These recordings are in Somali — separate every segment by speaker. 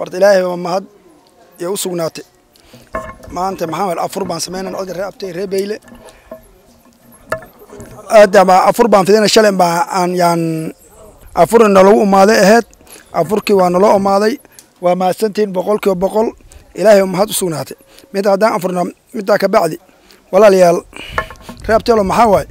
Speaker 1: horta ilaahay waa mahad iyo u sugnaatay maanta maxamed afur baan sameynay codka ree abtay ree beyle aadaba afur baan fidina shalay baa aan yaan afur nalagu umaaday ahayd afurkii waa naloo umaaday waa mahadsantihiin boqolkiiba boqol ilaahay mahad u sugnaatay mid haddaan afurna middaa ka bacdi walaalayaal ree abteelo maxaa waaye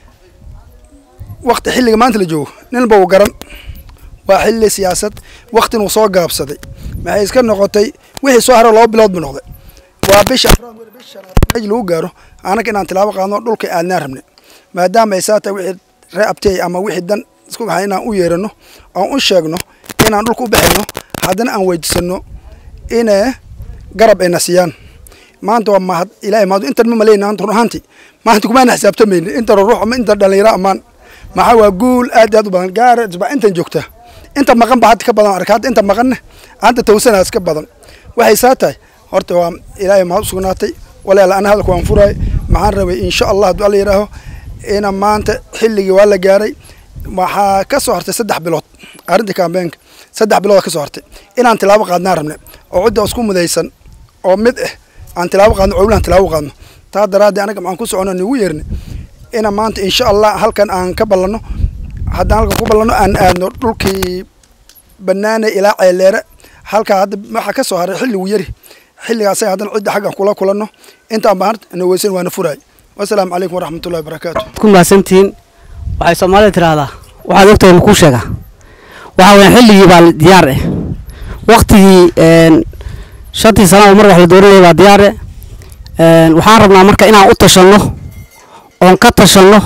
Speaker 1: wakti xilliga maanta la joogo ninba uu garan waa xilli siyaasad waktin uu soo gaabsaday maxay iska noqotay wixii soo haro laba bilood bu noqday waa bisha bisha meji lagu gaaro anaga inaan tilaabo qaadno dhulka aadnaan rabnay maadaama ay saa tahay wixii ree abtey ama wixii dan isku baxay inaan u yeerano oon u sheegno inaan dhulka u baxayno haddana aan weydiisano inay garab ayna siiyaan maanta waa mahad ilaahay mahad intan ma maleyna run ahaanti maanta kumaana xisaabtamayni inta ruux ama inta dhalinyaro ammaan maxaa waa guul aad aad u badan gaara baa intan joogta inta maqan ba hadda ka badan arka hadda inta maqanna hadda tawsanaa iska badan waxay saa tahay horta waa ilaahay mahad u sugnaatay walaal ana hadalka waan furaay maxaan rabay insha allah hadduu alla yidhaaho ina maanta xilligii waa la gaaray waxaa ka soo hartay saddex bilood arrinta kambeenka saddex bilood ka soo hartay inaan tilaabo qaadnaan rabne oo cidda isku mudaysan oo mid ah aan tilaabo qaadno cowlahan tilaabo qaadno taa daraaddeed anaga maxaan ku socono nagu yeerni ina maanta insha allah halkan aan ka ballanno haddaan halkan ku ballanno aan aadno dhulkii banaane ilaa ceeleere halkaa hadda waxaa ka soo haray xilligu yari xilligaasa haddana cidda xaggan kula kulanno intaan baan naweysan waana furaay wasalaamu calaykum waraxmatullahi wabarakaatu
Speaker 2: ku mahadsantihiin waxay soomaalida tidhaahdaa waxaad ogtahay makuu sheega waxaa weyaan xilligii baa diyaar eh waktigii shantii sana oo mar wax la dooranaya baa diyaar eh waxaan rabnaa marka inaan u tashanno oon ka tashanno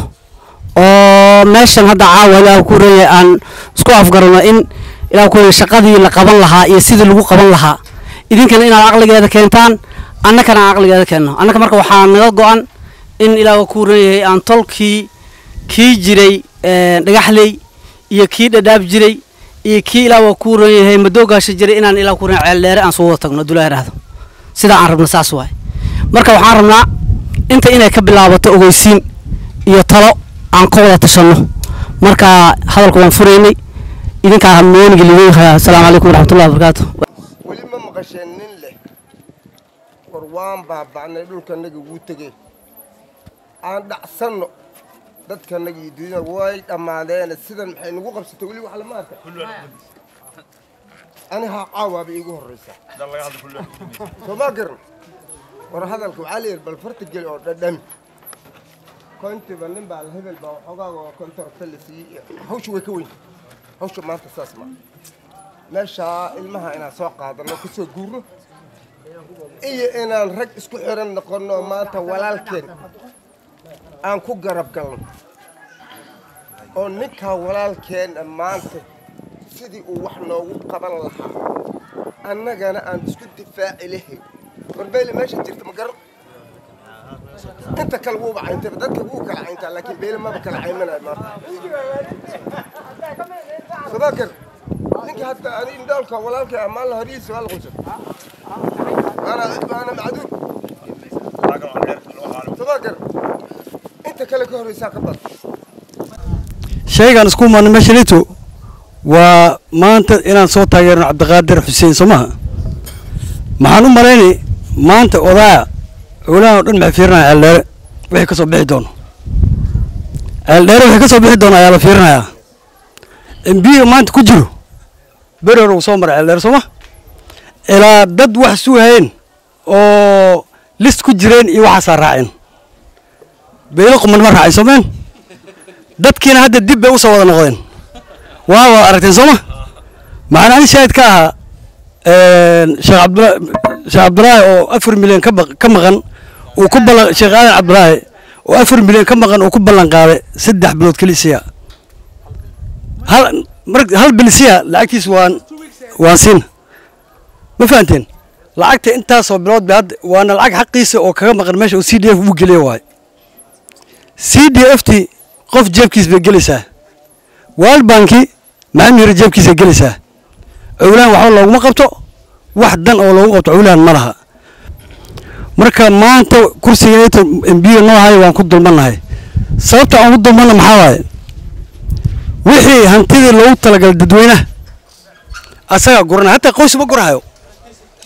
Speaker 2: oo meeshan hadda caawa ilaah ku ranya aan isku afgarano in ilaah ku ranya shaqadii la qaban lahaa iyo sidii lagu qaban lahaa idinkana inaad caqligeeda keentaan annakana aan caqligeeda keenno annaka marka waxaa naga go-an in ilaah ku ranyahay aan tolkii kii jiray dhagaxley iyo kii dhadhaab jiray iyo kii ilaah waa ku ran yahay madoogaasha jiray inaan ilaah ku ran ceeldheere aan soo wada tagno dulaa idhaahdo sidaa aan rabno saas waay marka waxaan rabnaa inta inay ka bilaabato ogeysiin iyo talo aan ka wada tashanno marka hadalka waan furaynay idinkaa hamooniga lidinhaya asalaamu calaykum waraxmatullahi wabarakaatu
Speaker 3: weli ma maqasheen nin leh war waan baaba'nay dhulkanaga wuu tegey aan dhacsanno dadkanaga iyo dunyada way dhammaadeene sidan maxay nagu qabsatay weli wax lama arka anihaa caawaaba iigu horraysa soo ma garan war hadalka waxaa layidhi bal farta geli oo dhadhami kontiba nin baa la hebel baa waxoogaaga oo kontorta la siiyey hawsha way ka weyn hawsha maanta saas ma meeshaa ilmaha inaan soo qaadanno ka soo guurno iyo inaan rag isku xiran noqonno maanta walaalkeen aan ku garab galno oo ninkaa walaalkeenna maanta sidii uu wax noogu qaban lahaa annagana aan isku difaaci lahayn warbeyle meesha jirta ma garan inta kale wuuba cayntayba dadka wuu kala cayntaa laakiin beyle maba kala caymanayo maanta sabakar ninkii hadda ani indhoolka walaalkay ammaan la horiisa waa la qusan waana waana macduud sabakar inta kale ka horreysaa ka bad
Speaker 4: shaygaan isku imaano meeshanito waa maanta inaan soo taageerno cabdiqaadir xuseen soo maha maxaan u malaynay maanta odaaya cowlahan oo dhan maxay fiirinaya ceeldheere wixii ka soo bixi doono ceeldheere wixii ka soo bixi doono ayaa la fiirinayaa embiga maanta ku jiro beri hore uu soo maray ceeldheere soo ma ilaa dad wax suuhayeen oo list ku jireen iyo waxaasaa raaceen beelo quman ma raacin soomeen dadkiina hadda dib bay u soo wada noqdeen waa wada aragteen sooma maxaan ani shaahid ka ahaa sheekh cabdula sheekh cabdulaahi oo afar milyan ka ka maqan uu ku ballan sheekh aadan cabdulaahi oo afar milyan ka maqan uu ku ballan qaaday saddex bilood kelisiya hal mar hal bilisiya lacagtiis waan waan siin ma fahanteen lacagta intaasoo bilood bay hadda waana lacag xaqiisa oo kaga maqan meesha oo c d f uu geliya waaye c d f ti qof jeebkiis bay gelaysaa world banki maxamed yare jeebkiisa gelaysaa cowlahan waxba looguma qabto wax dan oo loogu qabto cowlahan ma laha marka maanta kursiga embiga noo hayo waan ku dulmannahay sababta aan ku dulmanna maxaa waaye wixii hantidii loogu talagalay dadweynaha asagaa guranaya hataa qoys ma gurahayo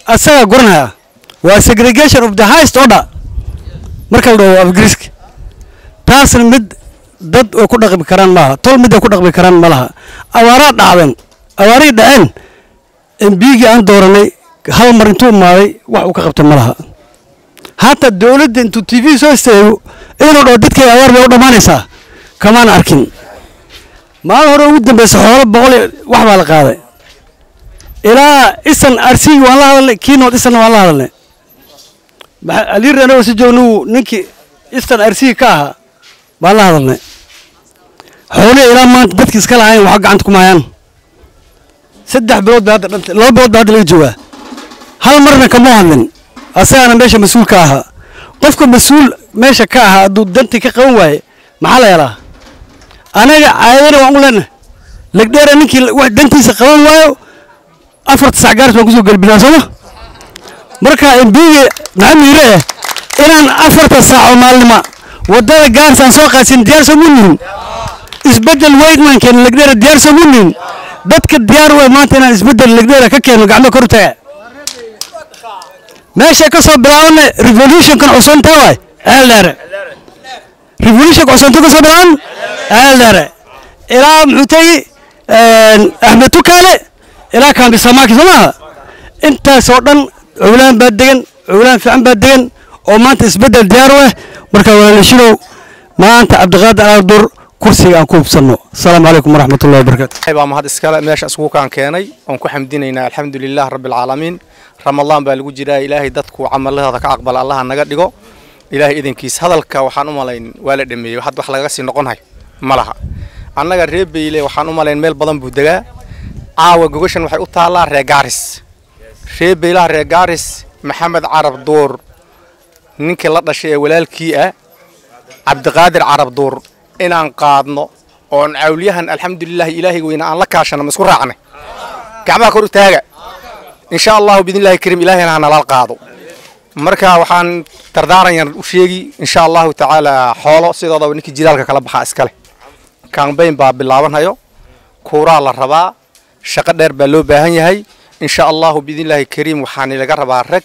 Speaker 4: asagaa guranaya waa segregation of the highest order marka la dhaho afgriiska taasna mid dad ay ku dhaqmi karaan maaha tol mid ay ku dhaqmi karaan ma laha abaaraa dhacdeen abaarihii dhaceen embigii aan dooranay hal mar intuu imaaday wax uu ka qabtay ma laha hataa dowladda intuu t v soo istaago inuu dhaho dadkay abaar bay u dhammaanaysaa kamaan arkin maalin hore ugu dambeysa xoolo boqol iyo wax baa la qaaday ilaa isan arsigi waan la hadalnay kiinood isanna waan la hadalnay maxa- aliir anagoo si joognu ninkii istan arsigi ka ahaa baan la hadalnay xoolihii ilaa maanta dadki iska lahayn waxa gacanta kuma hayaan saddex bilood ba hadda dhantay laba bilood ba hadda laga joogaa hal marna kama hadlin asagaana meesha mas-uul ka ahaa qofka mas-uul meesha ka ahaa hadduu dantii ka qaban waaye maxaa la helaa anaga caadana waan u leenahay legdheera ninkii wax dantiisa qaban waayo afarta sac gaaris baan kusoo gelbinaa sooma marka embiga maxaa miire eh inaan afarta saac oo maalnima wadada gaaris aan soo qaadsin diyaar soo munihin isbedel weyn maan keeno legdheera diyaar soo munihin dadka diyaar wey maanta inaan isbedel legdheera ka keeno gacmo kor u taga meesha ka soo bilaabana revolutionkan cusanta waay ceel dheere revolutionka cusanta ka soo bilaaban ceel dheere ilaa muxuu tegi axmed tukaale ilaa kaambi samaaki soo maaha intaasoo dhan cowlaan baa degan cowlaan fiican baa degan oo maanta isbedel diyaar u ah marka walaalashinow maanta cabdiqaadir alaadur kursiga aan ku hubsanno asalaamu calaykum waraxmatullahi wabarakaatu
Speaker 5: ilaahay baa mahad iskale meesha iskugu kaan keenay oon ku xamdinaynaa alxamdulilah rabbi alcaalamiin ramadaan baa lagu jiraa ilaahay dadku camalahooda ka aqbala allaha naga dhigo ilaahay idankiis hadalka waxaan u malayn waa la dhameeyey had wax lagaga sii noqonhay ma laha annaga reer beyle waxaan u malayn meel badan buu degaa caawa gogashan waxay u taallaa reer gaaris reer beylaha reer gaaris maxamed carab duur ninkii la dhashay ee walaalkii ah cabdiqaadir carab duur inaan qaadno oon cawliyahan alxamdulilah ilaahay weyna aan la kaashano ma isku raacnay gacmaha kor u taaga insha allahu biidnillahi kariim ilaahayna ha nalal qaado marka waxaan dardaaranyan u sheegi insha allahu tacaala xoolo sidoodaba ninkii jilaalka kala baxaa iskale kambayn baa bilaabanhayo kuuraa la rabaa shaqo dheer baa loo baahan yahay insha allahu biidnillahi kariim waxaan ilaga rabaa rag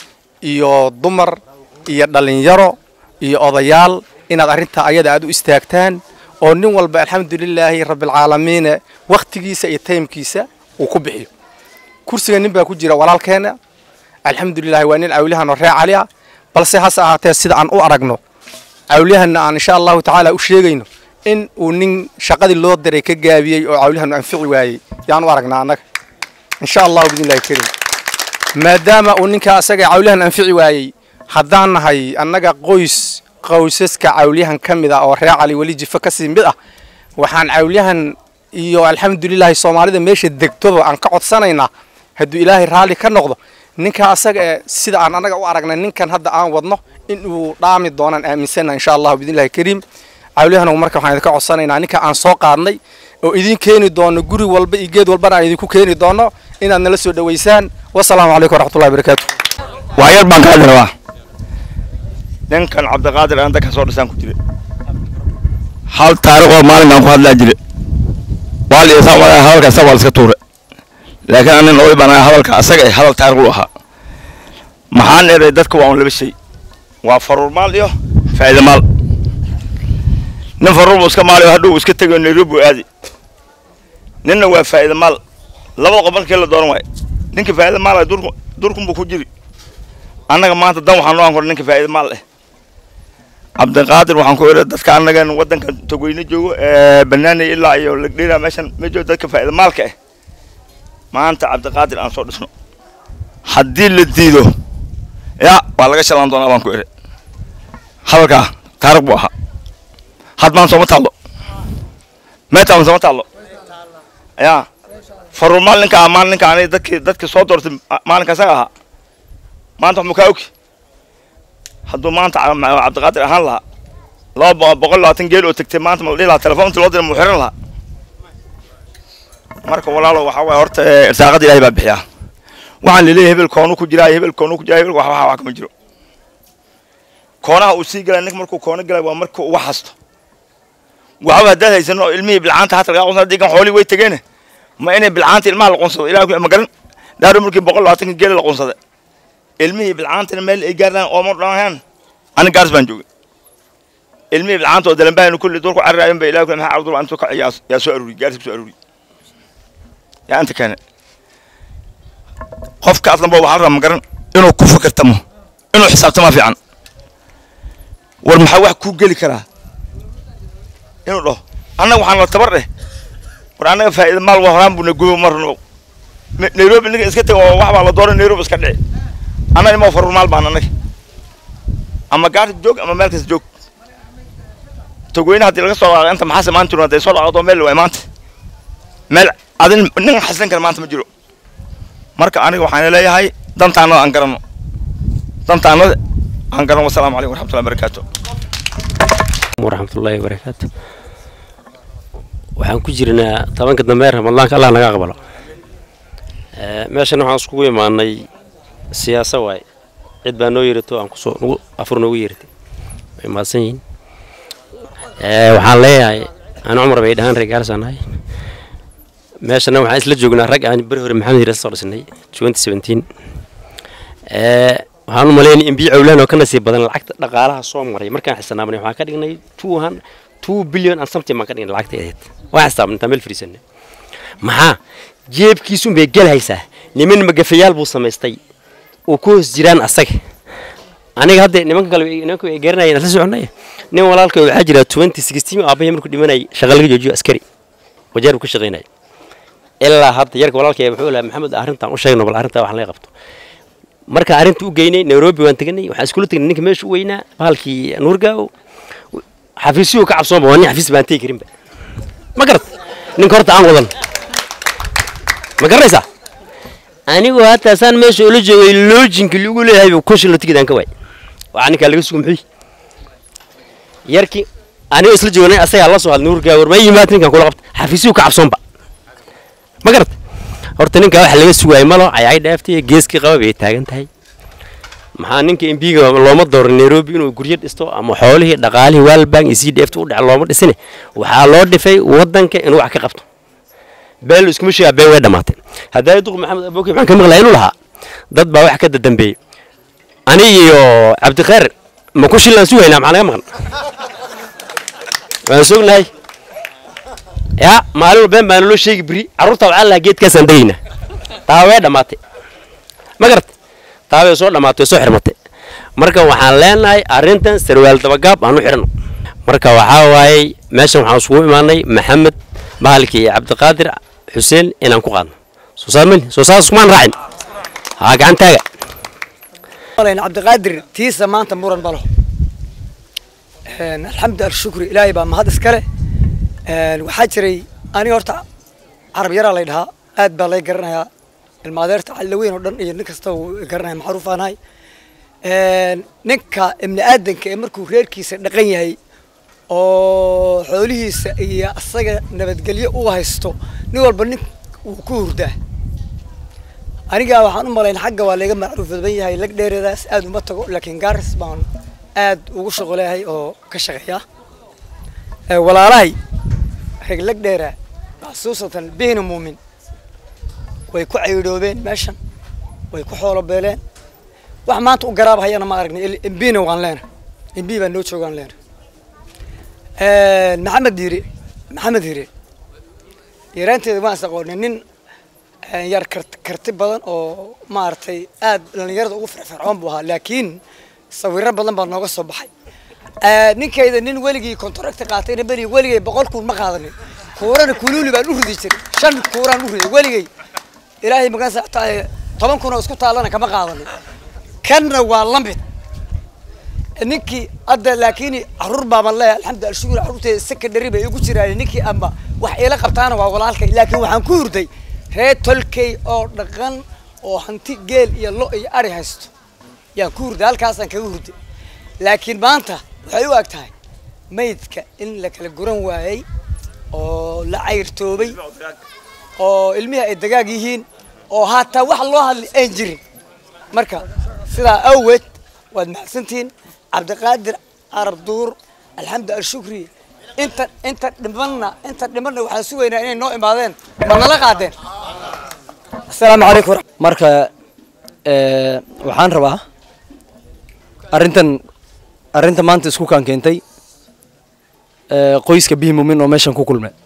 Speaker 5: iyo dumar iyo dhallinyaro iyo odayaal inaad arrintaa ayada aad u istaagtaan oo nin walba alxamdulilaahi rabbilcaalamiine wakhtigiisa iyo taymkiisa uu ku bixiyo kursiga nin baa ku jira walaalkeena alxamdulilahi waa nin cawliyahan oo reer cali ah balse hase ahaatee sida aan u aragno cawliyahanna aan insha allahu tacaala u sheegayno in uu nin shaqadii loo diray ka gaabiyey oo cawliyahan anfici waayey yaan u aragnaa annaga insha allahu biidnillahi kariim maadaama uu ninkaa asaga cawliyahan anfici waayey haddaan nahay annaga qoys qowsaska cawliyahan ka mid ah oo reer cali weli jifo kasii mid ah waxaan cawliyahan iyo alxamdulilahi soomaalida meesha degtoba aan ka codsanaynaa hadduu ilaahay raalli ka noqdo ninka asaga ee sida aan annaga u aragnay ninkan hadda aan wadno inuu dhaami doonaan aaminsana insha allahu biidnillahi kariim cawliyahanagu marka waxaan idinka codsanaynaa ninka aan soo qaadnay oo idin keeni doono guri walba iyo geed walbana aan idinku keeni doono inaad nala soo dhoweysaan wasalaamu calaykum waraxmatullahi wabarakaatu
Speaker 6: wax yar baan ka hadli rabaa ninkan cabdiqaadir aan dadka soo dhisaan ku jire hal taariikhoo maalin baan ku hadlaa jire waa la isaan wadaa hadalka isaga waa la iska tuure laakiin anin oday baan ahaa hadalka asaga eh hadal taariikh u ahaa maxaan eray dadka waa un laba shay waa faruur maal iyo faa'iida maal nin faruur buu iska maalayo hadhow iska tegayo nairobi aadi ninna waa faa'iida maal labada qof markii la dooran waayo ninka faa'iida maal durku durkun buu ku jiri annaga maanta dan waxaan noo ankora ninka faa'iida maal eh cabdiqaadir waxaan ku idhi dadka annagan waddanka togweyne joogo ee banaanay ilaa iyo lagdheera meeshan ma joogo dadka faa'iida maalka ah maanta cabdiqaadir aan soo dhisno haddii la diido ya waa laga shalaan doonaa baan ku idhi hadalkaa taariikh buu ahaa had maan sooma taallo meetaan sooma taallo ya faruur maal ninka ah maal ninka aniga dadkii dadkii soo doortay maalinka isaga ahaa maanta wax mukaa ogi hadduu maanta cabdiqaadir ahaan lahaa laba boqol labaatan geel oo tegtay maanta ma la dhihi lahaa telefoonta loo dira mu xiran lahaa marka walaalo waxa waye horta irsaaqada ilaahay baa bixiyaa waxaan laleeyahay hebel koonu ku jiraa hebel koonu ku jiraa hebel wax wax kama jiro koonaha uu sii galay ninka markuu koono galay waa markuu uga hasto waxba haddaad haysano ilmihii bilcaanta hata lagaa qunsan digan xoolii way tegeene ma inay bilcaanta ilmaha la qunsado ilaah ku ma garan daaro markii boqol labaatanka geela la qunsada ilmihii bilcaantana meel ay gaaraan ooma dhahaan ani gaaris baan joogay ilmihii bilcaanta oo dalanbahan kulli dulku carraayan ba ilaah maxaa cabdullah intuu ka yaa yaa soo aruuri gaaris ku soo aruuri yaa inta keene qofka aslanba waxaa rabaa magaran inuu ku fikirtamo inuu xisaabtama fiican war maxaa wax kuu geli karaa inuu dhaho annaga waxaan la tabar dheh war annaga faa'iida maal waa horaan buu na gubo marno nairobi ninka iska tag oo wax baa la dooran nairobi iska dhici annaga ima farur maal baan annaga ama gaarta joog ama meel kasta joog togweyne haddii laga soo dhaaqo inta maxaase maanta hadday soo dhaqdo meel waay maanta meel adin nin xasilin kara maanta ma jiro marka aniga waxaan leeyahay dantaanada aan garanno dantaanada aan garanno wasalaamu calaykum waraxmatullahi wabarakaatu
Speaker 7: waraxmatullaahi wabarakaatu waxaan ku jirnaa tobanka dambe ee ramadaanka allah naga aqbalo meeshan waxaan iskugu imaanay siyaasa waaye cid baa noo yeerato aan kusoo nagu afur noogu yeeratay way mahadsan yihiin waxaan leeyahay aan cumar bay dhahaan reer gaaris aan nahay meeshana waxaan isla joognaa rag aan beri hore maxamed hiras soo dhisnay twenty seventeen waxaan u malaynay in biyo cawlaan oo ka nasiib badan lacagta dhaqaalaha soo maray markaan xisaabnay waxaan ka dhignay two hun two billion and something baan ka dhignay lacagta eedeed waan xisaabnay intaan meel fariisanay maxaa jeebkiisun bay gelhaysaa niman magafayaal buu samaystay oo ku hoos jiraan asaga aniga hadda nimanka kale nimanka ay garanayeen la soconay nin walaalka waxaa jira twenty sixteen aabahii markuu dhimanay shaqa laga joojiyo askari wajeer buu ka shaqaynaya ilaa hadda yarka walaalkay wuxuu lahaa maxamed arrintan u sheegno bal arrintaa wax laga qabto marka arrinta u geynay nairobi waan teganay waxaan iskula tegnay ninka meesha u weynaa bahalkii nuurgaaw xafiisyuu ka cabsoonba waa nin xafiis baan tegi karinba ma garat ninka horta aan wadan ma garanaysaa anigoo hataa saan meesha ula joogay loojinka lagu leeyahay kushin la tigidaan ka waay waxaa ninkaa laga sugo muxuu yarkii anigoo isla joognay asagaa la soo hadlay nuurgaaw war ma yimaad ninkan kula qabta xafiisyuu ka cabsoonba ma garat horta ninkaa waxa laga sugaayay malo ayay dhaaftay geeskii qaba bay taagan tahay maxaa ninka embiga looma dooran nairobi inuu guryo dhisto ama xoolihii dhaqaalihii waalbank iyo c d f u dhac looma dhisine waxaa loo dhifay wadanka inuu wax ka qabto beel iskuma sheegaa been way dhammaatay haddaa duq maxamed abooki waxaan ka maqlaa inuu lahaa dad baa wax ka dadambeeyey ani iyo cabdikhayr ma ku shillaan sugaynaa maxaa naga maqan waan sognahay yaa maalin been baan loo sheegi biri carruurta waxaa lahaa geedkaasaan degaynaa taa way dhammaatay ma garat taa way soo dhammaatay way soo xirmatay marka waxaan leenahay arrintan sarwaal dabagaab aan u xidhano marka waxaa waayey meeshan waxaan isugu imaanay maxamed bahalkii iyo cabdiqaadir xuseen inaan ku qaadno soo saar mali soo saar iskumaan raacin haa gacan taaga
Speaker 8: cabdiqaadir tiisa maanta muran ma laho alxamdu alshukri ilaahay baa mahad iskale waxaa jiray aniga horta carab yaraa lay dhahaa aad baa lay garanayaa ilmaadeerta calilaweyn oo dhan iyo nin kasta uu garanaya macruuf aan ahay ninka ibni aadanka ee markuu reerkiisa dhaqan yahay oo xoolihiisa iyo asaga nabadgelyo u haysto nin walba nin wuu ku hurdaa aniga waxaan u malayn xagga waa layga macruuf badan yahay lag dheereedaas aad uma tago laakiin gaaris baan aad ugu shaqo leeyahay oo ka shaqeeya walaalahay reg lag dheera xasuusatan bihna muumin way ku cayidhoobeen meeshan way ku xoolo beeleen wax maanta u garaab hayana ma aragnay imbina waan leena imbi baa noo joogaan leena maxamed diire maxamed diire yaraanteeda waan is aqoonay nin yar kart- karti badan oo maaragtay aad dhallinyarada ugu firfircoon buu ahaa laakiin sawiro badan baa nooga soo baxay ninkayda nin weligii kontaracta qaatayna beri weligay boqol kuun ma qaadanin kuurana kuluuli baan u ridi jiray shan kuuraan u riday weligay ilaahay magan saxtaaye toban kun oo isku taalana kama qaadanin kanna waa la mid ninkii hadda laakiin caruur baaban leeyahay alxamdu alshukur caruurteeda secondary bay igu jiraan ninkii amba wax ila qabtaana waa walaalkay laakiin waxaan ku hurday reer tolkey oo dhaqan oo hanti geel iyo lo iyo ari haysto yaan ku hurday halkaasaan kaga hurday laakiin maanta waxay u eg tahay maydka in la kala guran waayey oo la cayrtoobay oo ilmihii ay dagaag yihiin oo haataa wax loo hadli aan jirin marka sidaa awgeed waad mahadsantihiin cabdiqaadir carab duur alxamdu alshukri inta inta dhimanna inta dhimanna waxaan sugaynaa inay noo imaadeen ma nala qaadeen asalaamu calaykum
Speaker 9: marka Eh, waxaan rabaa arrintan arrinta maanta isku kaan keentay eh, qoyska bihi mumin oo meeshan ku kulmay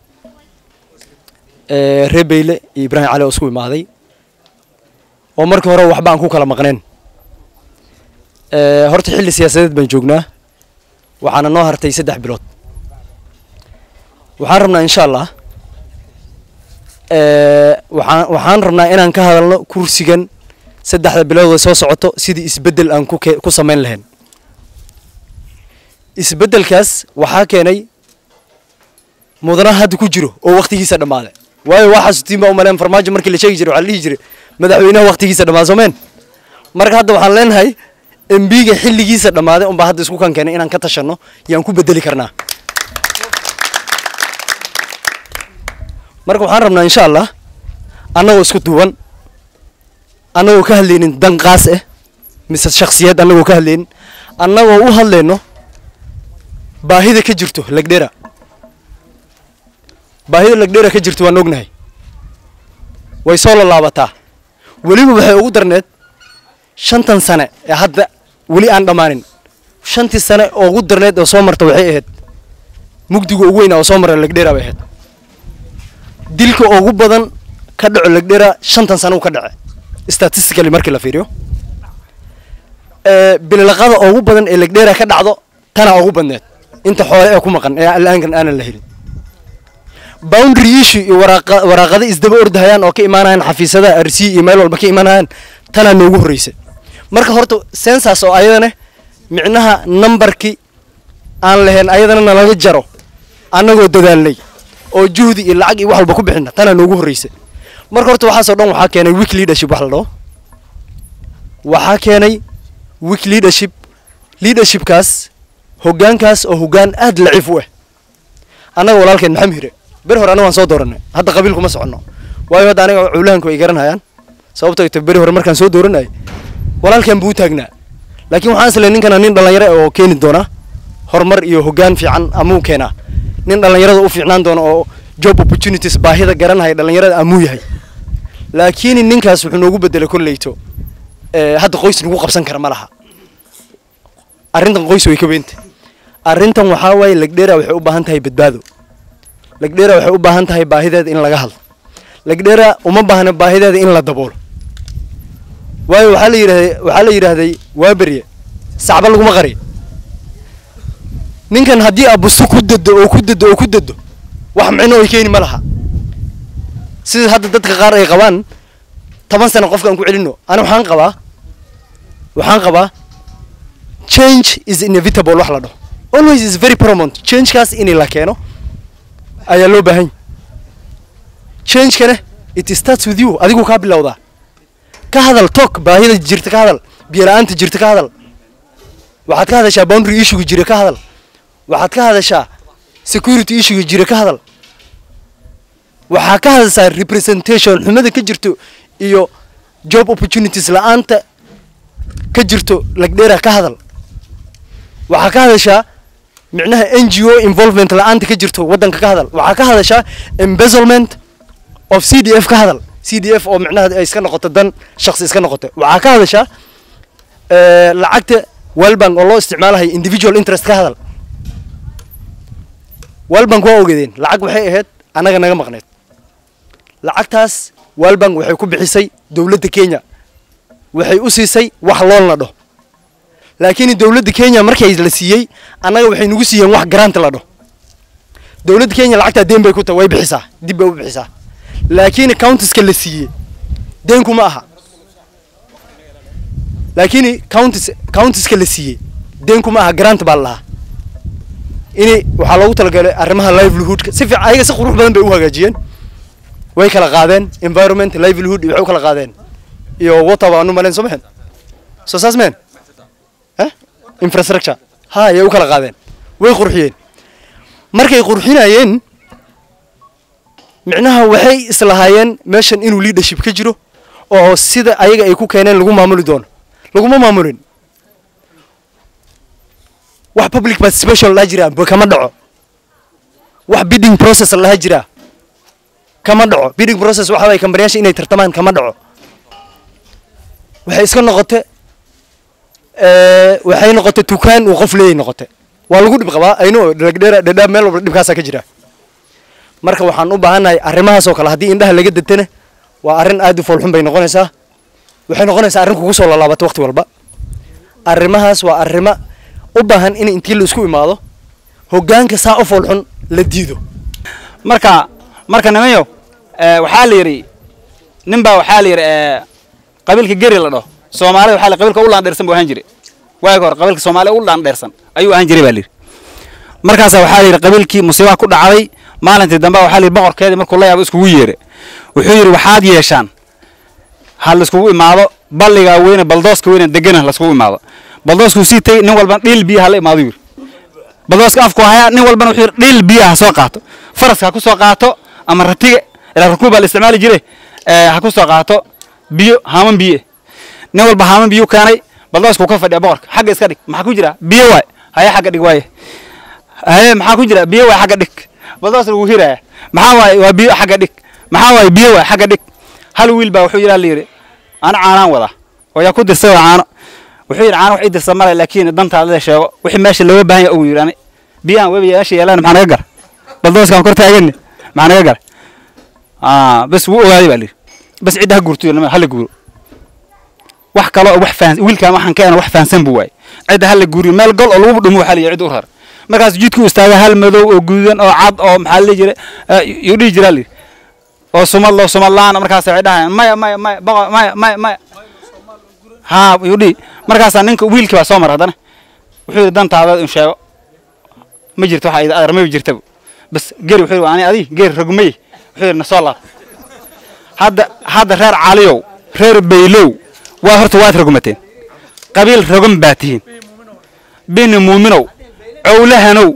Speaker 9: Eh, reer beyle iyo ibraahim cali oo isku imaaday oo markii hore waxba aan ku kala maqneen Eh, horta xilli siyaasadeed baan joognaa waxaana noo hartay saddex bilood waxaan rabnaa insha allah eh, waxaan waxaan rabnaa inaan ka hadalno kursigan saddexda bilood oo soo socoto sidii isbeddel aan ku ke- ku samayn lahayn isbeddelkaas waxaa keenay mudanaha hadda ku jiro oo waqtigiisa dhammaaday waayo waa xasuutiin baa umaleen farmaajo markii la sheegi jiray waxaa la dhihi jiray madaxweynaha waqtigiisa dhammaada soomeen marka hadda waxaan leenahay embiga xilligiisa dhammaaday unbaa hadda isku kan keenay inaan ka tashanno yaan ku bedeli karnaa marka waxaan rabnaa insha allah annagoo isku duuban annagoo ka hadlaynin dan qaas ah mise shakhsiyad annagoo ka hadlaynin annagoo u hadlayno baahida ka jirto legdhera baahida legdhera ka jirto waan ognahay way soo lalaabataa weliba waxay ugu darneed shantan sane ee hadda weli aan dhammaanin shantii sane oo ugu darneed oo soo marta waxay ahayd mugdiga ugu weynaa oo soo mara legdhera bay ahayd dilka ugu badan ka dhaco legdhera shantan sane uu ka dhace statistically markii la fiiriyo ee bililaqada ugu badan ee legdhera ka dhacdo tana ugu badneed inta xoole ee ku maqan ee al'aankan aanan la helin boundary issue iyo waraaqa waraaqada isdaba ordahayaan oo ka imaanayaan xafiisadaha rc iyo meel walba ka imaanayaan tanaa noogu horreysay marka horta sensas oo ayadana micnaha numberkii aan lahayn ayadana nalaga jaro annagoo dadaalnay oo juhdi iyo lacag iyo wax walba ku bixina tanaa noogu horreysay marka horta waxaasoo dhan waxaa keenay week leadership wax la dhaho waxaa keenay week leadership leadershipkaas hoggaankaas oo hoggaan aad laciif u ah annaga walaalkeen maxamed hire beri hore anaga waan soo dooranay hadda qabiil kuma soconno waayo hadda aniga culahanku ay garanayaan sababto ay tahay beri hore markaan soo dooranay walaalkeen buu u taagnaa laakiin waxaan isleeyahay ninkana nin dhallinyaro ah oo keeni doona horumar iyo hoggaan fiican amuu keenaa nin dhallinyarada u fiicnaan doona oo job opportunities baahida garanaya dhallinyarada amuu yahay laakiin ninkaas wuxuu noogu bedelay kolleyto ee, hadda qoys nagu qabsan kara ma laha arrintan qoys way ka weynta arrintan waxaa waaye legdhera waxay u baahan tahay badbaado legdhera waxay u baahan tahay baahideeda in laga hadlo legdhera uma baahna baahideeda in la daboolo waayo waxaa la yidhahday waxaa la yidhaahday waa berye sacba laguma qariyo ninkan haddii abusu ku dado oo ku dado oo ku dado wax micno ay keeni ma laha sida hadda dadka qaar ay qabaan toban sano qofkaan ku celino ani waxaan qabaa waxaan qabaa change is inevitable wax la dhaho always is very paramount changekaas in la keeno ayaa loo baahan yahay changekana it starts with you adigu kaa bilowdaa ka hadal talk baahida jirta ka hadal biyo la-aanta jirta ka hadal waxaad ka hadashaa boundary issuega jira ka hadal waxaad ka hadashaa security issuega jira ka hadal waxaa ka hadashaa representation xumada ka jirto iyo job opportunities la-aanta ka jirto lagdheera ka hadal waxaa ka hadashaa micnaha n g o involvement la-aanta ka jirto waddanka ka hadal waxaa ka hadashaa embezzlement of c d f ka hadal c d f oo micnaha ay iska noqoto dan shakhsi iska noqoto waxaa ka hadashaa eh, lacagta walbank oo loo isticmaalahay individual interest ka hadal walbank waa ogeedeen lacag waxay ahayd annaga naga maqneed lacagtaas walbank waxay ku bixisay dowladda kenya waxay u siisay wax lool la dhaho laakiin dowladda kenya markay la siiyey annaga waxay nagu siiyeen wax grant la dhaho dowladda kenya lacagtaa deen bay ku tahay way bixisaa dib bay u bixisaa laakiin countiska la siiyey deenku ma aha laakiin countis countiska la siiyey deenku ma aha grant baa la lahaa ini waxaa loogu talagalay arrimaha livelihoodka si fiican ayaga si qurux badan bay u hagaajiyeen way kala qaadeen environment livelihood iyo waxay u kala qaadeen iyo water baa anu malayn soo maxen soo saas meen eh infrastructure ha ayay u kala qaadeen way qurxiyeen markay qurxinayeen micnaha waxay islahaayeen meeshan inuu leadership ka jiro oo sida ayaga ay ku keeneen lagu maamuli doono laguma maamulin wax public participation laha jiraa ba kama dhaco wax bidding process laha jiraa kama dhaco bidding process waxa waye kambaniyasha inay tartamaan kama dhaco waxay iska noqotay waxay noqotay tukaan uu qof leeyay noqotay waa lagu dhib qabaa aynu dhagdheera dhadhaab meel walba dhibkaasaa ka jira marka waxaan u baahannahay arrimahaas oo kale haddii indhaha laga detana waa arrin aad u foolxun bay noqonaysaa waxay noqonaysaa arrin kugu soo lalaabata waqti walba arrimahaas waa arrimo u baahan in intii la isku imaado hoggaanka saa u foolxun la diido
Speaker 10: marka marka nimanyo waxaa la yidhi nin baa waxaa la yidhi qabiilka geri la dhaho soomaalida waxaa la qabiilka u laandheersan buu ahaan jiray waagi hore qabiilka soomaaliya u laandheersan ayuu ahaan jiray baa la yidhi markaasa waxaa la yidhi qabiilkii musiibaha ku dhacday maalintii dambe waxaa la yidhi boqorkeedii markuu la yaabo iskugu yeere wuxuu yidhi waxaad yeeshaan ha laiskugu imaado balligaa weyne baldooska weyne degana laiskugu imaado baldooskuu sii tagay nin walbana dhiil biyaha la imaado yidhi baldooska afku hayaa nin walbana wuxuu yidhi dhiil biyaha ha soo qaato faraska ha ku soo qaato ama ratiga ilaa rakuub baa la isticmaali jire ha ku soo qaato biyo haaman biye nin walba haaman biyo keenay baldooskuu ka fadhiya boqorka xagga iska dhig maxaa ku jira biyo waay haye xagga dhig waaye haye maxaa ku jira biyo waay xagga dhig baldoos lagu hiraya maxaa waaye waa biyo xagga dhig maxaa waaye biyo waay xagga dhig hal wiil baa wuxuu yidhaa la yidhi ana caanaan wadaa oo yaa ku dirsa waa caano wuxuu yidhi caano wax ii dirsa male laakiin dantaada la sheego wixii meesha looga baahan yahay uu yidhi ani biyahan webi meesha yeelaan maxaa naga gara baldooskaan kor taagani maxaa naga gara bas wuu ogaaday baa la yidhi bas cidda ha guurto hala guuro wax kaloo wax fahan wiilkaan waxaan keena wax fahansan buu waayey cidda hala guuriyo meel gol oo lagu dhumo waxaa la yidhi cid u rar markaas jidku u istaaga hal madow oo gududan oo cad oo maxaa la dhihi jiray yuu dhihi jiraa la yidhi oo sumad loo sumad la-aan markaas waxay dhahayaan maya maya maya boqo maya maya maya haa yuu dhihi markaasaa ninka wiilkii baa soo mara haddana wuxuu yidhi dantaada in sheego ma jirto waxa idin adar ma jirtaba bas geri wuxuu yidhi ani adi geri rogmay wuxuu yidhi na soo laab hadda hadda reer caliyow reer baylow waa horta waad rogmateen qabiil rogan baa tihiin bini muuminow cowlahanow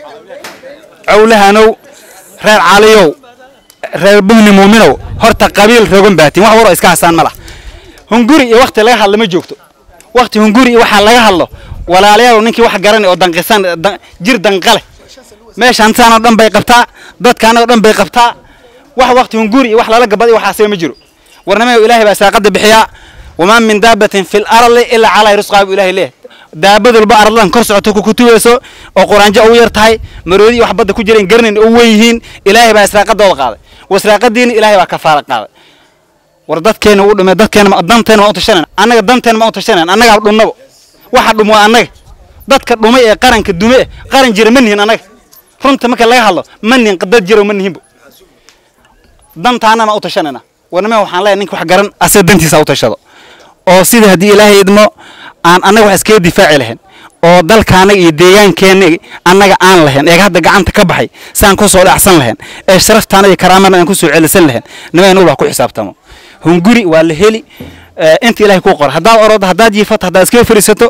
Speaker 10: cowlahanow reer caliyow reer bini muuminow horta qabiil rogan baa tihiin wax waroo iska hasaan ma lah hunguri iyo wakti laga hadlo ma joogto wakti hunguri iyo waxaa laga hadlo walaalayaal ninkii wax garanay oo danqisan jir danqale meesha hantaanoo dhan bay qabtaa dadkaanoo dhan bay qabtaa wax wakti hunguri iyo wax lala gabad iyo waxaasaba ma jiro warnamayo ilaahay baa saaqada bixiyaa wamaa min daabatin fi lardi ilaa calaa risqaa buu ilahay leeyahay daabad walba arladan kor socoto ku kutubeyso oo quraanjo ugu yar tahay maroodi iyo wax badda ku jireen garanayn oo weyn yihiin ilaahay baa israaqadooda qaaday wasraaqadiina ilaahay baa kafaala qaaday war dadkeena uu dhumay dadkeena danteena waan u tashanayna annaga danteena waan u tashanayna annagaa dhunnabo waxa dhum waa annaga dadka dhumay ee qaranka dume eh qaran jira ma nihin annaga runta marka laga hadlo ma nihin dad jiro ma nihinbo dantaanana u tashanayna warnime waxaan leeyahay ninka wax garan asaga dantiisa u tashado oo sida haddii ilaahay idmo aan annaga wax iskaga difaaci lahayn oo dalkaanaga iyo deegaankeenna annaga aan lahayn eega hadda gacanta ka baxay saan ku soo dhacsan lahayn ee sharaftaana iyo karaamana aan ku soo celisan lahayn nima inuu wax ku xisaabtamo hunguri waa la heli inta ilaahay kuu qora haddaad orodo haddaad jiifato haddaad iskaga fariisato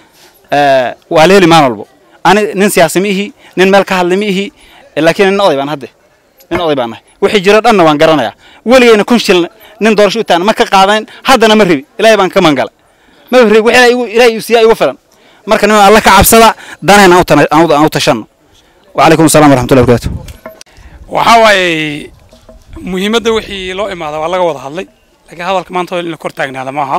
Speaker 10: waa la heli maalin walbo ani nin siyaasi ma ihi nin meel ka hadla ma ihi laakiin nin oday baan hadde nin oday baan nahay wixii jiro dhanna waan garanayaa weligeyna kun shil nin doorasho u taana ma ka qaadayn haddana ma rebi ilaahay baan ka mangala ma rebi wixii ilaahay uu siiyaa igu filan marka niman alla ka cabsada danayna aan u tashanno wacalaykum assalam waraxmatullahi barakaatu
Speaker 11: waxaa waaye muhiimadda wixii loo imaada waa laga wada hadlay laakiin hadalka maanta in la kor taagnaada maaha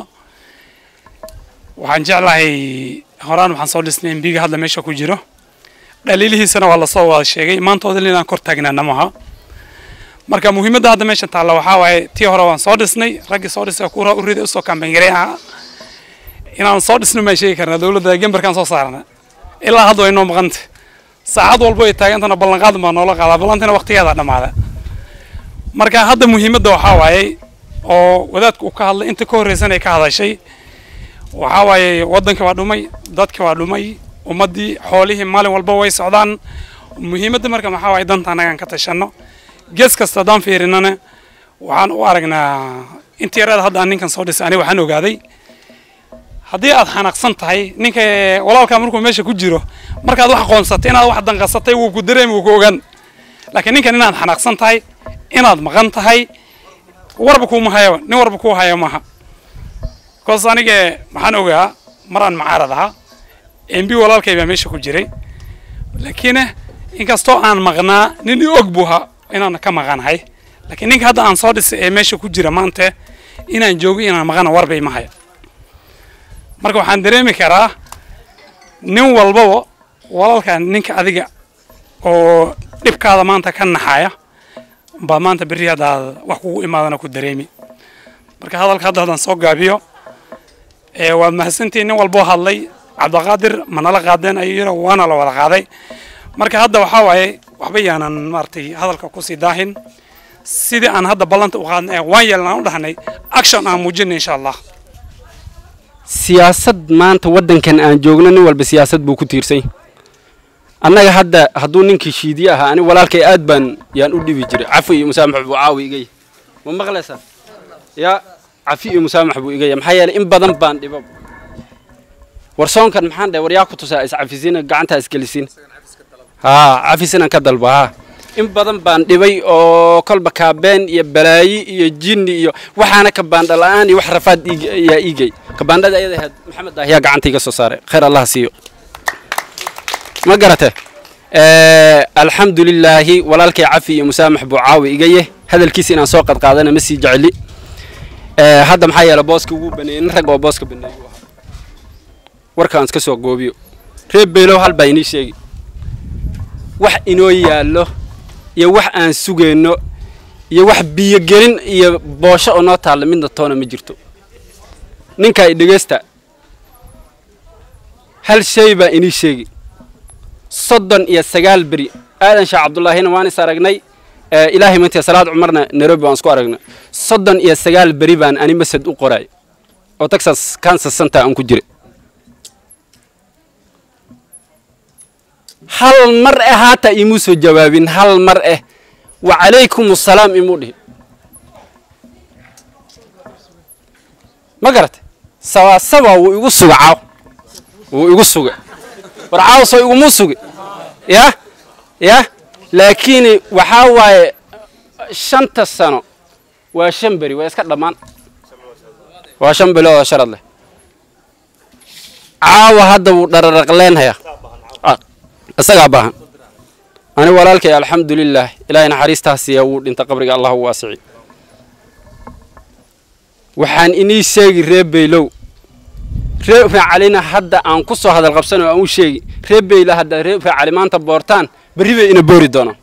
Speaker 11: waxaan jeclahay horaan waxaan soo dhisnay embiga hadda meesha ku jiro dhaliilihiisana waa lasoo wada sheegay maantooda inaan kor taagnaana maaha marka muhiimadda hadda meesha taalla waxaa waaye tii hore waan soo dhisnay raggii soo dhisay kuura u riday usoo kambangaray ahaa inaan soo dhisno maan sheegi karnaa dowladda gembarkaan soo saarna ilaa hadda way noo maqanta saacad walbo ay taagantana ballanqaad baa noola qaadaa ballantina waqtigeeda dhammaada marka hadda muhiimadda waxaa waaye oo wadaadku uu ka hadlay inta ka horreysan ay ka hadashay waxaa waaye waddanka waa dhumay dadka waa dhumay ummaddii xoolihii maalin walba way socdaan muhiimadda marka maxaa waaye danta annagaan ka tashanno gees kasta haddaan fiirinana waxaan u aragnaa intii yareeda hadda aan ninkan soo dhisay aniga waxaan ogaaday haddii aad xanaaqsan tahay ninka walaalkaa markuu meesha ku jiro markaad wax qoonsatay inaad wax danqasatay wuu ku dareemi wuu ku ogaan laakiin ninkan inaad xanaaqsan tahay inaad maqan tahay warba kuuma hayo nin warba kuu hayo maaha bikoos anige maxaan ogaa maraan macaarad ahaa mb walaalkay baa meesha ku jiray laakiin inkastoo aan maqnaa nin i og buu ahaa inaan ka maqanahay laakiin ninka hadda aan soo dhisay ee meesha ku jira maanta inaan joogo inaan maqana warbay ma hayo marka waxaan dareemi karaa nin walbaba walaalka ninka adiga oo dhibkaada maanta ka naxaya baa maanta berri haddaad wax kugu imaadana ku dareemi marka hadalka hadda haddaan soo gaabiyo ee waad mahadsantihiin nin walboo hadlay cabdiqaadir ma nala qaadeen ayuu yidhi waana la wada qaaday marka hadda waxaa waaye waxba yaanan maaragtay hadalka kusii daahin sidii aan hadda ballanta u qaadnay ee waan yeelnaan u dhahnay action aan muujinay insha allah
Speaker 12: siyaasad maanta waddankan aan joogno nin walba siyaasad buu ku tiirsay annaga hadda hadduu ninkii shiidiye ahaa ani walaalkay aad baan yaan u dhibi jiray cafi iyo musaamax buu caawi igay ma maqlaysaa yaa cafi iyo musaamax buu igaya maxaa yeelay in badan baan dhibo warsoonkan maxaan dhahay war yaa ku tusaa iscafisiina gacantaa isgelisiin haa cafis inaan ka dalbo haa in badan baan dhibay oo kolba kaabeen iyo balaayi iyo jinni iyo waxaana kabaandha la'aan iyo wax rafaad iig- yaa iigay kabaandhada ayada ahayd maxamed ah yaa gacanta iga soo saaray khayr allah siiyo ma garate alxamdu lilaahi walaalkay cafi iyo musaamax buu caawi igaye hadalkiisa inaan soo qadqaadana ma sii jecli Eh, hadda maxaa yeele booska ugu baneeyey nin rag oo booska baneeyey uu ahaa warkaan iska soo goobiyo reer beelow hal baa inii sheegi wax inoo yaallo iyo wax aan sugayno iyo wax biyogelin iyo boosho oo noo taalla midna toona ma jirto ninkaa i dhegeysta hal shay baa inii sheegi soddon iyo sagaal beri aadan sheekh cabdullaahina waan is aragnay Eh, ilaahay maantay salaad cumarna nairobi waan isku aragnay soddon iyo sagaal beri baan ani masad u qoray oo texas kansas center aan ku jira hal mar eh haata imuu soo jawaabin hal mar eh wa calaykum assalaam imuu dhihi ma garatay sawaasaba wuu igu suga caaw wuu igu suga war caaw soo iguma sugi ya ya laakiin waxaa waaye shanta sano waa shan beri waa iska dhammaan waa shan bilood oo sharad leh caawa hadda wuu dhararaqleenhayaa Ah, isagaa baahan ani walaalkay alxamdulilaah ilaahay naxariistaasiya wuu dhinta qabriga allah u waasici waxaan inii sheegi reer beylow reer raacalina hadda aan ku soo hadal qabsano aan u sheegi reer beyla hadda reer raacali maanta boortaan berri bay ina boori doonaan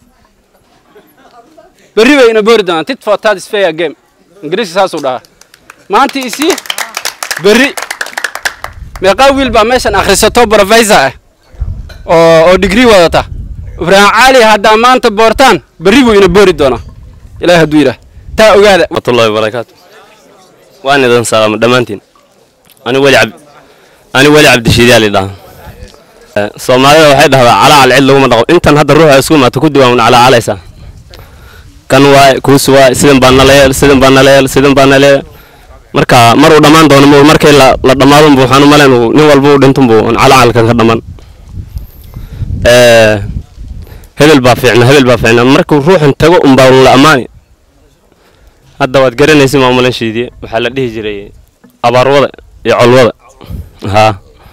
Speaker 12: berri bay ina boori doonaan tit for tat is fair game ingiriisi saasuu dhahaa maanta isii berri meeqaa wiil baa meeshan akhrisato professor ah oo oo degree wadata ibraahim cali haddaa maanta boortaan berri buu ina boori doonaa ilaahi hadduu yidhaah taa ogaada
Speaker 13: warahmatullahi wabarakaatu waan idin salaamo dhammaantiin ani weli cab ani weli cabdishiidiyaa lidhaha soomaalida waxay dhahdaa calaacal cid laguma dhaqo intan hadda ruuxa isku imaata ku diwaan calaacalaysaa kan waay kuus waay sidan baa nala yeel sidan baa nala yeel sidan baa nala yeel marka mar uu dhammaan doono ma markii la la dhammaadunbu waxaan u malayn uu nin walba uu dhintunbu calacalkan ka dhammaan hebel baa fiicna hebel baa fiicna markuu ruuxan tago unbaa la ammaani hadda waad garanaysa maamulan shiidiye waxaa la dhihi jiray abaarwada iyo colwada haa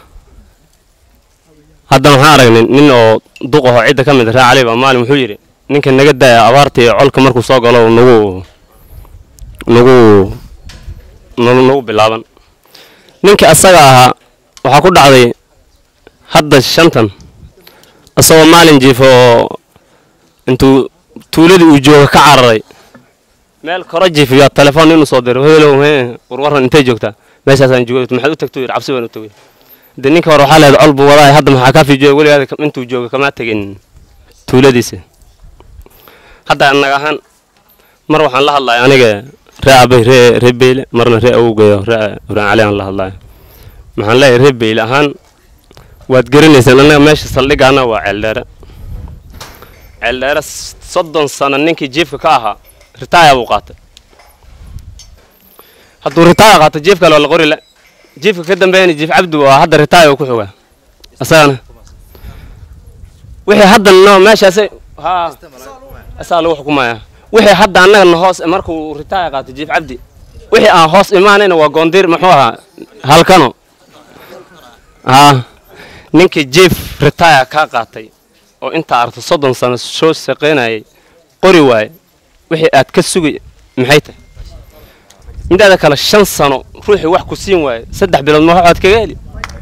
Speaker 13: hadda waxaan aragnay nin oo duq ahoo cidda ka mid raa cali baa maalin wuxuu yidhi ninka naga daaya abaarta iyo colka markuu soo galo nagu nagu nagu nagu bilaaban ninkii asaga ahaa waxaa ku dhacday hadda shantan isagoo maalin jiifo oo intuu tuuladii uu jooga ka cararay meel koro jiifiyo telefoon inuu soo diro helow he warwaran intay joogtaa meeshaasaan jooga maxaad u tagto yidhi cabsi baan u tagay de ninka hore waxaa leedahay col buu wadaay hadda maxaa kaa fiijiyo weligaada intuu jooga kamaa tegin tuuladiisa hadda annaga ahaan mar waxaan la hadlaya aniga ree abay ree ree beyle marna ree awowgeeyo ree uraan cali aan la hadlaya maxaan leeyahay ree beyle ahaan waad garanaysaan annaga meesha saldhigaana waa ceeldheere ceeldheere soddon sano ninkii jiifka ka ahaa ritaaya buu qaatay hadduu ritaaya qaato jiif kale waa la qori la jiifka ka dambeeyana jiif cabdi waa hadda ritaaya uu ku xogaa isagana wixii hadda no meeshaasay haa asaa lagu xukumaya wixii hadda annagana hoos markuu ritaaya qaato jiif cabdi wixii aan hoos imaanayna waa goondiir muxuu ahaa halkano haa ninkii jiif ritaaya kaa qaatay oo intaa aragto soddon sano soo shaqaynayay qori waaye wixii aad ka sugay maxay tahay midaada kale shan sano ruuxii wax ku siin waayo saddex bilood ma waxaad kaga heli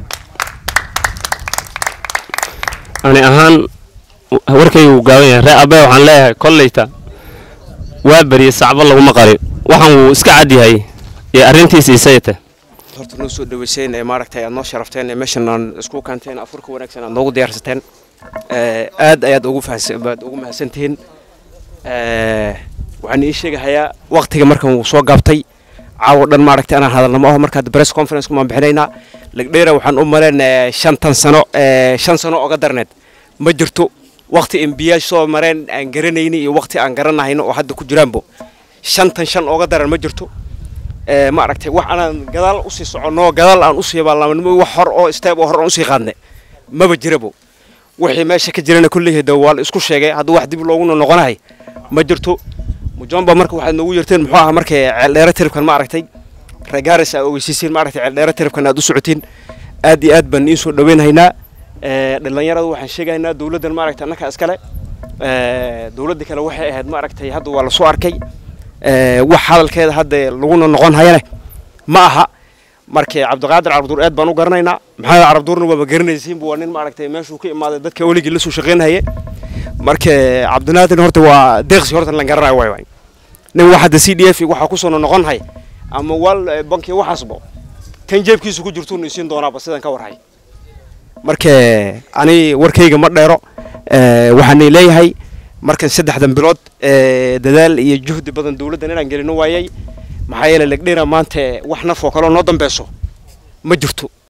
Speaker 13: ani ahaan warkaygu gaaban yahay ree abe waxaan leeyahay kolleyta waa beriye sacbo laguma qarin waxaan wuu iska cad yahay ee arrintiisa isayta
Speaker 14: horta noo soo dhaweyseen ee maaragtay aad noo sharafteen ee meeshan aan isku kaanteen afurka wanaagsan aad noogu diyaarsateen ee aad ayaad ugu fahansan baad ugu mahadsantihiin ee waxaan ii sheegahayaa waqtiga markan wuu soo gaabtay caawa dhan maaragtay anaan hadalna ma aho markaad press conference kumaan bixinaynaa lagdheera waxaan u maleen shantan sano ee shan sano oga darneed ma jirto waqti embiyaal soo mareen aan garanayni iyo waqti aan garanahayno oo hadda ku jiraanbo shantan shan oga daran ma jirto ee ma aragtay wax anaan gadaal usii soconno gadaal aan usii baalaamanimo wax hor oo steeb oo hor aan usii qaadne maba jirabo wixii meesha ka jirana kulleyhay da waa la isku sheegay hadduu wax dib looguna noqonahay ma jirto mujomba marka waxaad noogu yarteen muxuu ahaa markay ceeldheere tiribkan ma aragtay reegaaris aa ogeysiisiin ma aragtay ceeldheere tiribkan aad u socotiin aad iyo aad baan iin soo dhaweynhaynaa dhalinyarada waxaan sheegaynaa dowladdan ma aragtay annaka iskale dowladda kale waxay ahayd ma aragtay hadda waa lasoo arkay wax hadalkeeda hadda laguna noqon hayane ma aha marka cabdiqaadir carabduur aad baan u garanaynaa maxamed carabduurna waaba garanaysiinba waa nin ma aragtay meeshuu ka imaaday dadka weligii la soo shaqaynhaye marka cabdinaadir horta waa deeqsi horta lan garanayo waay waay nin wax hadda c d f waxaa kusoo noqon hay ama wal banki waxaasbo kan jeebkiisa ku jirtuuna isiin doonaaba sidan ka warhay marka ani warkayga ma dheero waxaanay leeyahay markan saddexdan bilood dadaal iyo juhdi badan dowladdan inaan gelino waayay maxaa yeelay legdheera maanta wax naf oo kaleo noo dambeyso ma jirto